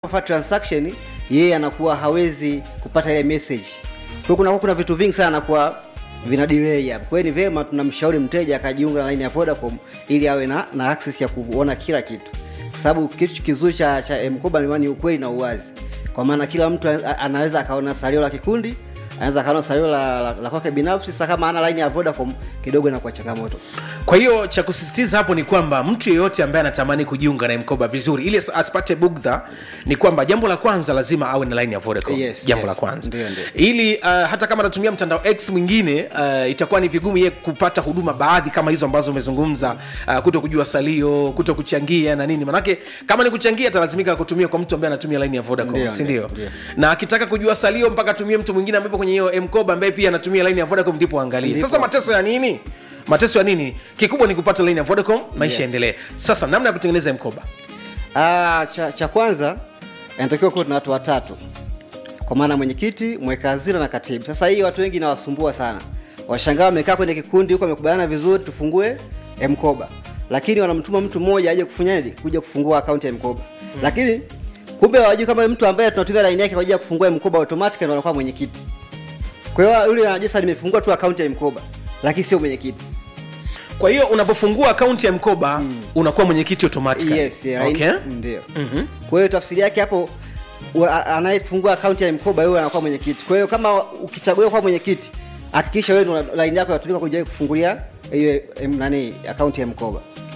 fa transaction yeye anakuwa hawezi kupata ile message kwa hiyo kuna kuna vitu vingi sana anakuwa vina delay hapo kwa hiyo ni vyema tunamshauri mteja akajiunga na line ya Vodacom ili awe na, na access ya kuona kila kitu kwa sababu kitu kizuri cha, cha mkoba ni ukweli na uwazi kwa maana kila mtu a- anaweza akaona salio la kikundi anaweza akaona salio la, la, la kwake binafsi sasa kama ana line ya Vodacom kidogo inakuwa changamoto kwa hiyo cha kusisitiza hapo ni kwamba mtu yeyote ambaye anatamani kujiunga na mkoba vizuri ili as- asipate bugdha ni kwamba jambo la kwanza lazima awe na line ya vodacom Yes, jambo yes. la kwanza Ndio, ndio. ili uh, hata kama anatumia mtandao x mwingine uh, itakuwa ni vigumu ye kupata huduma baadhi kama hizo ambazo umezungumza uh, kuto kujua salio kuto kuchangia na nini manake kama ni kuchangia atalazimika kutumia kwa mtu ambaye anatumia line ya vodacom Ndio, sindio ndio, ndio. na akitaka kujua salio mpaka atumie mtu mwingine ambaye kwenye hiyo mkoba ambaye pia anatumia line ya vodacom ndipo angalie Ndipo. sasa mateso ya nini mateso ya nini kikubwa ni kupata line ya vodacom maisha Yes. yaendelee sasa namna ya kutengeneza mkoba Ah, cha, cha kwanza inatakiwa kuwa tuna watu watatu kwa maana mwenyekiti mweka hazina na katibu sasa hii watu wengi inawasumbua sana washangaa wamekaa kwenye kikundi huko wamekubaliana vizuri tufungue mkoba lakini wanamtuma mtu mmoja aje kufanyaje kuja kufungua akaunti ya mkoba hmm. lakini kumbe hawajui kama mtu ambaye tunatumia laini yake kwa ajili ya kufungua mkoba automatic ndo anakuwa mwenyekiti kwa hiyo yule anajua sasa nimefungua tu akaunti ya mkoba lakini sio mwenyekiti kwa hiyo unapofungua akaunti ya mkoba mm. unakuwa mwenyekiti automatically yes, yeah, okay? ndio Mhm. kwa hiyo tafsiri yake hapo wa- a- anayefungua akaunti ya mkoba yeye anakuwa mwenyekiti kwa hiyo kama ukichaguliwa kuwa mwenyekiti hakikisha wewe ndo line yako inatumika kuja kufungulia hiyo em, nani akaunti ya mkoba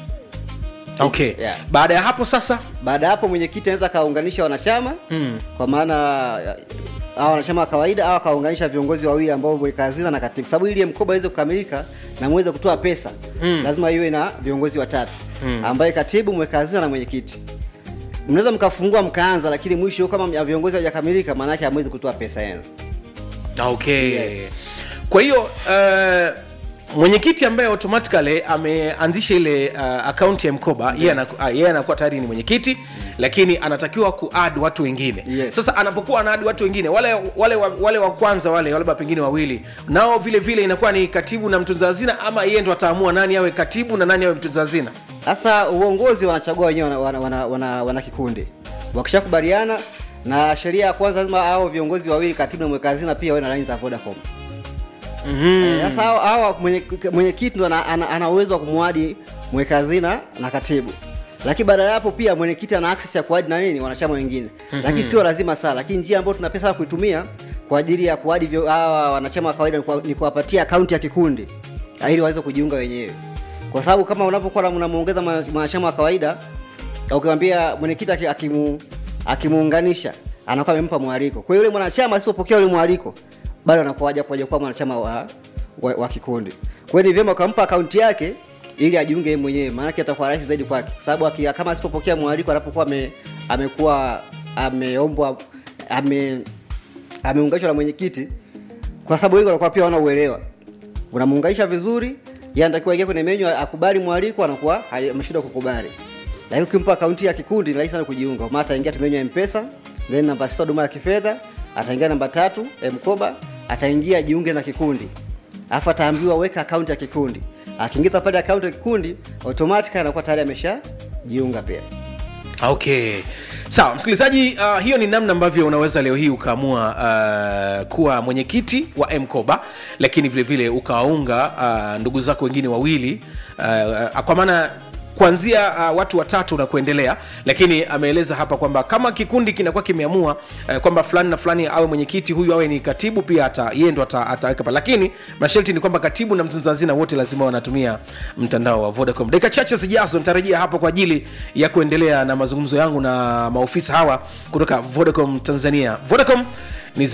okay Yeah. baada ya hapo sasa baada ya hapo mwenyekiti anaweza akaunganisha wanachama Mm. kwa maana hao wanachama wa kawaida au akaunganisha viongozi wawili ambao mweka hazina na katibu sababu ili mkoba iweze kukamilika na muweze kutoa pesa Mm. lazima iwe na viongozi watatu mm. ambaye katibu mweka hazina na mwenyekiti mnaweza mkafungua mkaanza lakini mwisho kama ya viongozi hawajakamilika maana yake hamwezi kutoa pesa yenu okay Yes. kwa hiyo uh, mwenyekiti ambaye automatically ameanzisha ile uh, akaunti ya mkoba yeye anaku- ah, yeye anakuwa tayari ni mwenyekiti lakini anatakiwa kuad watu wengine Yes. sasa anapokuwa anaad watu wengine wale wale wa, wale wa kwanza wale labda pengine wawili nao vile vile inakuwa ni katibu na mtunza hazina ama yeye ndo ataamua nani awe katibu na nani awe mtunza hazina sasa uongozi wanachagua wenyewe wana, wana, wana, wana, wana kikundi wakishakubaliana na sheria ya kwanza lazima hao viongozi wawili katibu na mweka hazina pia wawe na laini za vodacom Eh, sasa hawa- hawa mwenye- mwenyekiti ndo ana, ana, ana uwezo wa kumwadi mweka hazina na katibu lakini baada ya hapo pia mwenyekiti ana access ya kuadi na nini wanachama wengine lakini sio lazima sana lakini njia ambayo tuna pesa ya kuitumia kwa ajili ya kuadi vyo- hawa wanachama wa kawaida ni kuwa- ni kuwapatia akaunti ya kikundi ah, ili waweze kujiunga wenyewe kwa sababu kama unapokuwa unamuongeza mwana- mwanachama wa kawaida ukimwambia mwenyekiti aki- akimu- akimuunganisha anakuwa amempa mwaliko kwa hiyo yule mwanachama asipopokea ule mwaliko bado anakuwa haja kuja kuwa mwanachama wa, wa, wa kikundi kwa hiyo ni vyema ukampa akaunti yake ili ajiunge yeye mwenyewe maanake atakuwa rahisi zaidi kwake kwa sababu aki- kama asipopokea mwaliko anapokuwa ame, amekuwa ameombwa ame ameunganishwa na mwenyekiti kwa sababu wengi wanakuwa pia wana uelewa unamuunganisha vizuri yeye anatakiwa aingie kwenye menyu akubali mwaliko anakuwa hai- ameshindwa kukubali lakini ukimpa akaunti ya kikundi ni rahisi sana kujiunga kwa maana ataingia tu menyu ya mpesa then namba sita huduma ya kifedha ataingia namba tatu mkoba ataingia jiunge na kikundi alafu ataambiwa weka akaunti ya kikundi akiingiza pale akaunti ya kikundi automatic anakuwa tayari amesha jiunga pia okay sawa msikilizaji uh, hiyo ni namna ambavyo unaweza leo hii ukaamua uh, kuwa mwenyekiti wa mkoba lakini vile vile ukawaunga uh, ndugu zako wengine wawili uh, uh, kwa maana kuanzia uh, watu watatu na kuendelea lakini ameeleza hapa kwamba kama kikundi kinakuwa kimeamua uh, kwamba fulani na fulani awe mwenyekiti huyu awe ni katibu pia ata, yeye ndo ata, ataweka pale lakini masharti ni kwamba katibu na mtunza hazina wote lazima wanatumia mtandao wa vodacom dakika chache zijazo nitarejea hapo kwa ajili ya kuendelea na mazungumzo yangu na maofisa hawa kutoka vodacom tanzania vodacom ni